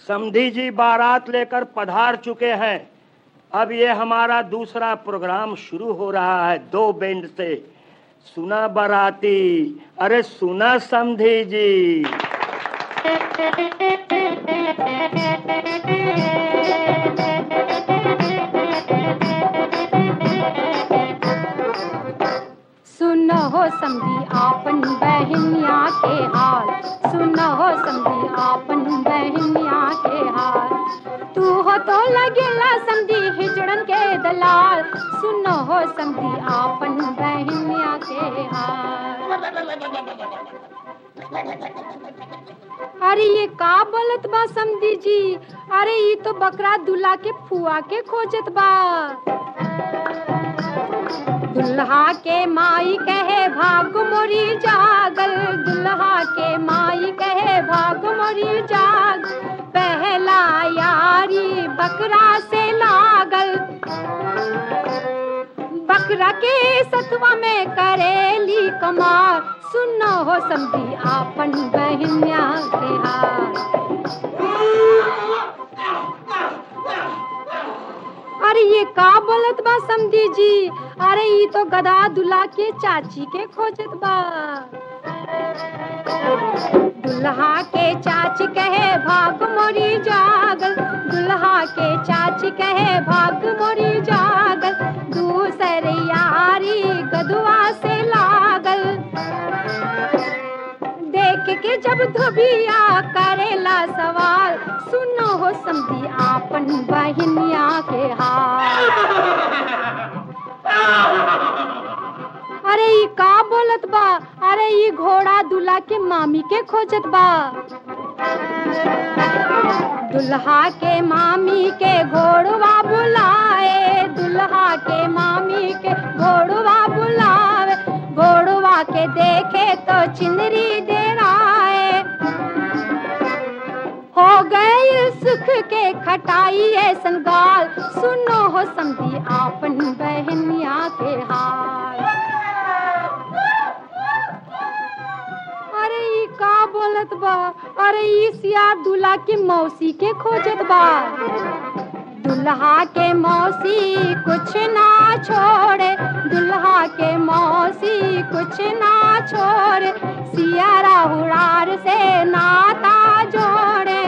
समधी जी बारात लेकर पधार चुके हैं अब ये हमारा दूसरा प्रोग्राम शुरू हो रहा है दो बैंड से सुना बाराती अरे सुना समधी जी सुनो हो समझी आपन बहनिया के हाल सुनो हो समझी आपन बहनिया के हाल तू हो तो लगेला समझी हिजड़न के दलाल सुनो हो समझी आपन बहनिया के हाल अरे ये का बोलत बा समझी जी अरे ये तो बकरा दुल्हा के फुआ के खोजत बा दुल्हा के माई कहे भाग मोरी जागल दुल्हा के माई कहे भाग मोरी जाग पहला यारी बकरा से लागल बकरा के सतवा में करेली कमार सुनो हो समझी आपन बहनिया के हाल अरे ये का बोलत बा समधी जी अरे ये तो गधा दुल्हा के चाची के खोजत बा दुल्हा के चाची कहे भाग मोरी जागल दुल्हा के चाची कहे भाग मोरी जागल दूसर यारी गदुआ से लागल देख के जब धोबिया करेला सवाल सुनो हो समझी आपन बहनिया के हाल अरे ई का बोलत बा अरे ई घोड़ा दूल्हा के मामी के खोजत बा दुल्हा के मामी के घोड़वा बुलाए दुल्हा के मामी के घोड़वा बुलावे घोड़वा के देखे तो चिंदरी डेराए हो गए सुख के खटाई है संगाल सुनो हो समझी आपन बहनिया के हाल अरे ई का बोलत बा अरे ई सियार दूल्हा के मौसी के खोजत बा दुल्हा के मौसी कुछ ना छोड़े दुल्हा के मौसी कुछ ना छोड़े सियारा उड़ार से नाता जोड़े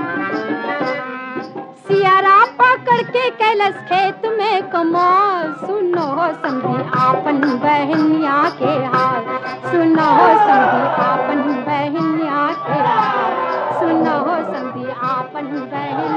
सियारा पकड़ के कैलस खेत में कमाल सुनो हो समझी आपन बहनिया के हाल सुनो हो समझी आपन बहनिया के हाल सुनो हो समझी आपन बहन